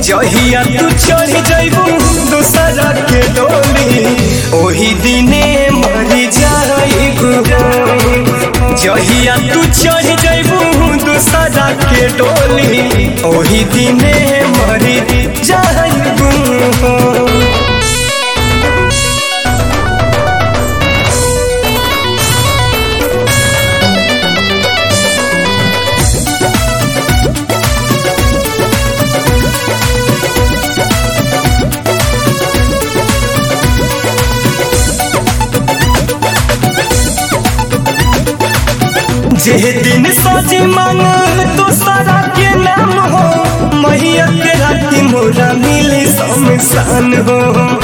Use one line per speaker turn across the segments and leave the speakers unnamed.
जहिया तू चढ़ जइबू दूसरा के डोली ओही दिने मरी जाइबू जहिया तू चढ़ जइबू दूसरा के डोली ओही दिने मरी जाइबू जे दिन सजी मांग दूसरा के नाम हो मैया के राती मोरा मिली शमशान हो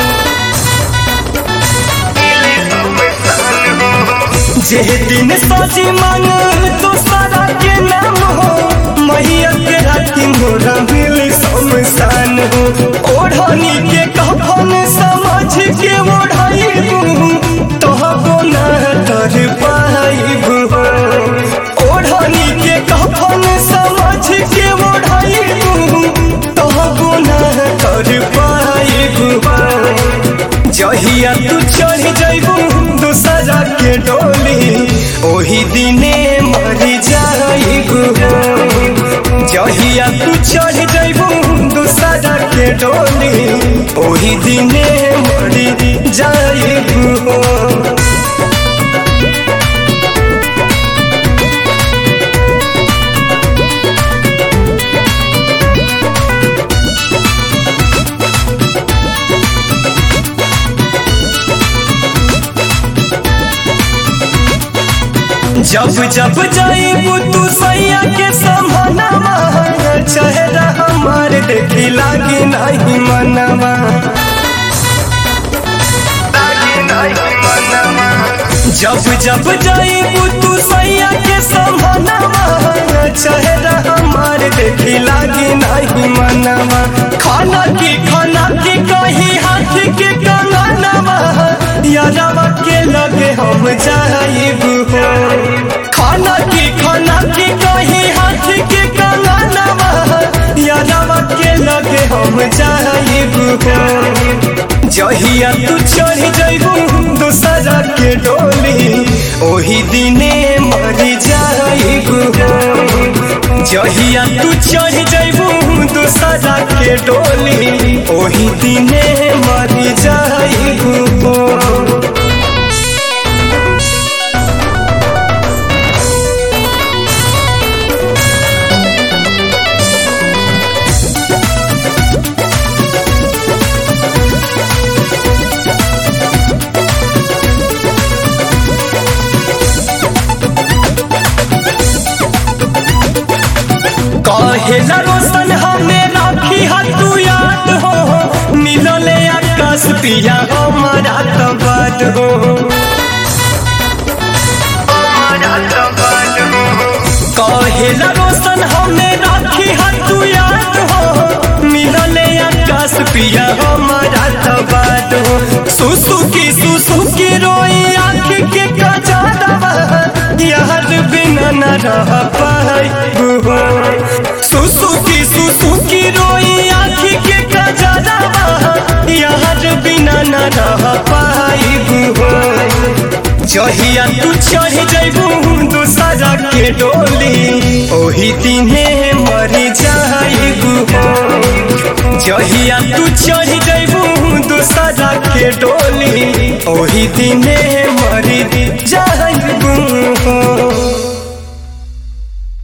जे दिन सजी मांग दूसरा के नाम हो मैया के राती मोरा मिली शमशान हो ओढ़नी के कफन समझ के ओढ़ाइबू तोहबो ना तर पाइबू ओढ़नी के कफन समझ के ओढ़ाइबू तोहबो ना तर पाइबू जहिया तू चढ़ जइबू दूसरा के डोली ओही दिने मरी जाइबू जहिया तू चढ़ जइबू दूसरा के डोली ओही दिने मरी जाइबू जब जब जाइबू तू सैया के समानवा चेहरा हमार देखी लागी नहीं मनवा जब जब जाइबू तू सैया के समानवा चेहरा हमार देखी लागी नहीं मनवा खाना की खाना की कही हाथ के कंगनवा यादवा के लगे हम जाइबू खाना की खाना की कही हाथ के कंगनवा यादवा के लगे हम जाइबू जहिया तू चढ़ जइबू दूसरा के डोली ओही दिने मरी जाइबू जहिया तू चढ़ जइबू दूसरा के डोली ओही दिने मरी जाइबू कहेला रोशन हमें राखी तू याद हो मिलले आकाश पिया हमारा तबाद हो कहेला रोशन हमें राखी तू याद हो मिलले आकाश पिया हमारा तबाद हो सुसु की सुसु की रोई आँख के कजारवा यार बिना न रह पाई सुसु की सुसु की रोई आँखी के कजरवा यार बिना न रह पाइबू जहिया तू चढ़ जइबू दूसरा के डोली ओही दिने मरी जाइबू जहिया तू चढ़ जइबू दूसरा के डोली ओही दिने मरी जाइबू